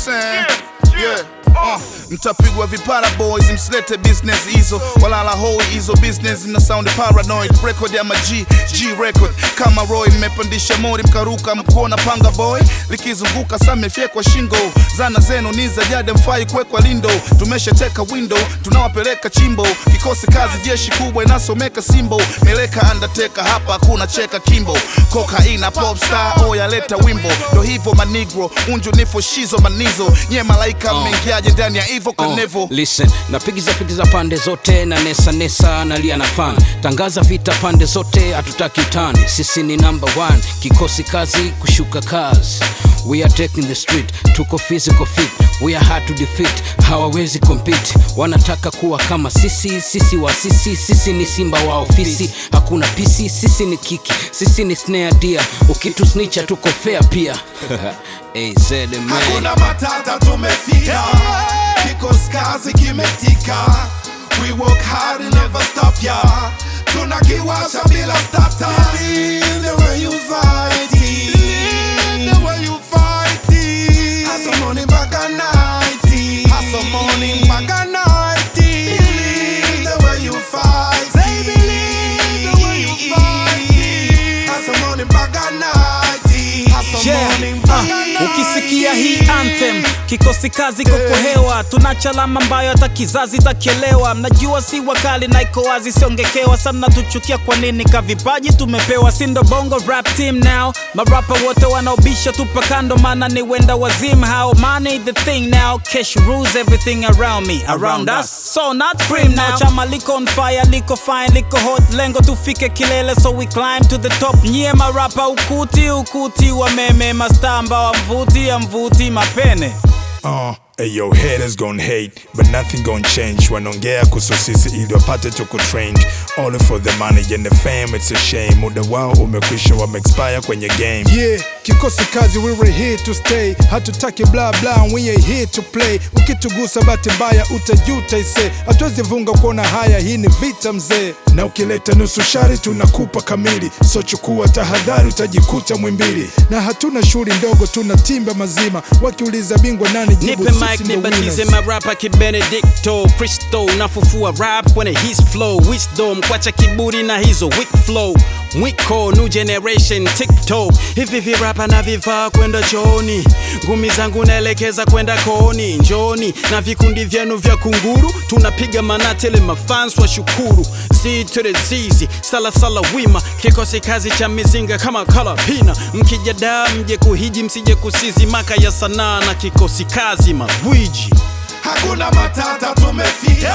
saying? Yeah. Uh, mtapigwa vipara boys msilete business hizo walala hoi hizo business na sound paranoid record ya maji g record kama roy mmepandisha mori mkaruka mkuona panga boy likizunguka samefyekwa shingo zana zenu ni za jade mfai kwekwa lindo tumeshateka window tunawapeleka chimbo kikosi kazi jeshi kubwa inasomeka simbo meleka undertaker hapa hakuna cheka kimbo kokaina popstar oya leta wimbo ndo hivyo manigro unju nifo shizo manizo nye malaika mmeingiaje ndani ya ivo kanevo Oh, listen napigiza pigiza pande zote na nesa nesa nalia na fan tangaza vita pande zote hatutaki utani sisi ni number one kikosi kazi kushuka kazi we are taking the street tuko physical fit we are hard to defeat hawawezi compete wanataka kuwa kama sisi sisi wa sisi sisi ni simba wa ofisi hakuna pisi sisi ni kiki sisi ni snare dia ukitusnicha tuko fair pia hey, zede man. hakuna matata tumefika kikosi kazi kimetika we work hard and never stop ya tunakiwasha bila stata Believe the way you fight it. the way you fight it. Hustle morning mpaka night it. Hustle morning mpaka night it. Believe the way you fight it. Believe the way you fight it. Hustle morning mpaka night it. Hustle Yeah, morning mpaka ah, night ukisikia hii anthem kikosi kazi koko hewa tuna chalama ambayo hata kizazi takielewa mnajua si wakali na iko wazi siongekewa sana tuchukia kwa nini kavipaji tumepewa sindo bongo rap team now marapa wote wanaobisha tupa kando mana ni wenda wazim how money the thing now cash rules everything around me around us so not cream now chama liko on fire liko fine liko hot lengo tufike kilele so we climb to the top nyie marapa ukuti ukuti wa meme mastamba wa mvuti ya mvuti mapene Uh, ayo haters gon hate but nothing gon change wanaongea kuhusu sisi ili wapate tuku trained all for the money and the fame it's a shame muda wao umekwisha wameexpire kwenye game Yeah, kikosi kazi we were here to stay hatutaki bla bla we ain't here to play ukitugusa bahati mbaya utajuta ise hatuwezi vunga kuona haya hii ni vita mzee na ukileta nusu shari tunakupa kamili so chukua tahadhari utajikuta mwimbili na hatuna shughuli ndogo tuna timba mazima wakiuliza bingwa nani jibu nipe sisi mic ndo nibatize winners. marapa kibenedikto kristo nafufua rap when his flow wisdom kwacha kiburi na hizo weak flow mwiko new generation tiktok hivi virapa na vivaa kwenda chooni ngumi zangu naelekeza kwenda kooni njoni na vikundi vyenu vya kunguru tunapiga manatele mafans wa shukuru z to the zizi salasala wima kikosi kazi cha mizinga kama kalapina mkijadaa mje kuhiji msije kusizi maka ya sanaa na kikosi kazi magwiji hakuna matata tumefika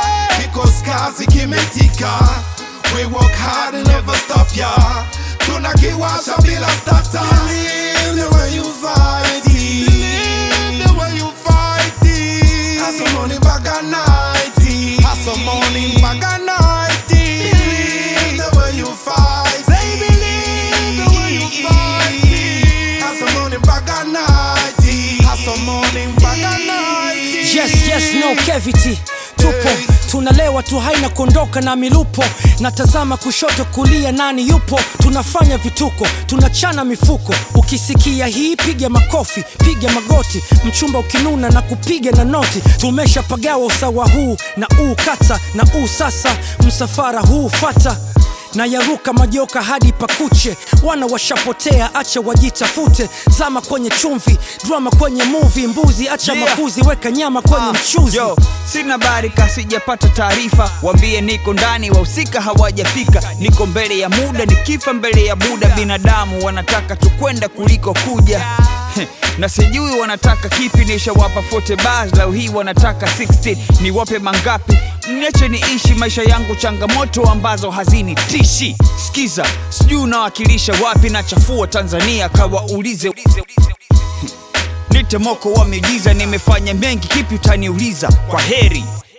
kikosi kazi kimetika we work hard and never stop ya tunakiwasha bila stata Believe the way you fight it. Believe the way you fight it. Hustle morning mpaka night it. Hustle morning mpaka night it. Believe the way you fight it. Believe the way you fight it. Hustle morning mpaka night it. Hustle morning mpaka night it. yes yes no cavity tupo tunalewa tu haina kuondoka na milupo natazama kushoto kulia nani yupo tunafanya vituko tunachana mifuko ukisikia hii piga makofi piga magoti mchumba ukinuna na kupiga na noti tumeshapagawa usawa huu na uu kata na uu sasa msafara huu fata na yaruka majoka hadi pakuche wana washapotea acha wajitafute zama kwenye chumvi drama kwenye muvi mbuzi acha Yeah. makuzi weka nyama kwenye Ah, mchuzi yo sina barika sijapata taarifa wambie niko ndani wahusika hawajafika niko mbele ya muda nikifa mbele ya buda binadamu wanataka tukwenda kuliko kuja Heh, na sijui wanataka kipi nishawapa 40 bars leo hii wanataka 16 niwape mangapi mniache niishi maisha yangu changamoto ambazo hazini tishi skiza sijui unawakilisha wapi na chafua tanzania kawaulize nite moko wa miujiza nimefanya mengi kipi utaniuliza kwa heri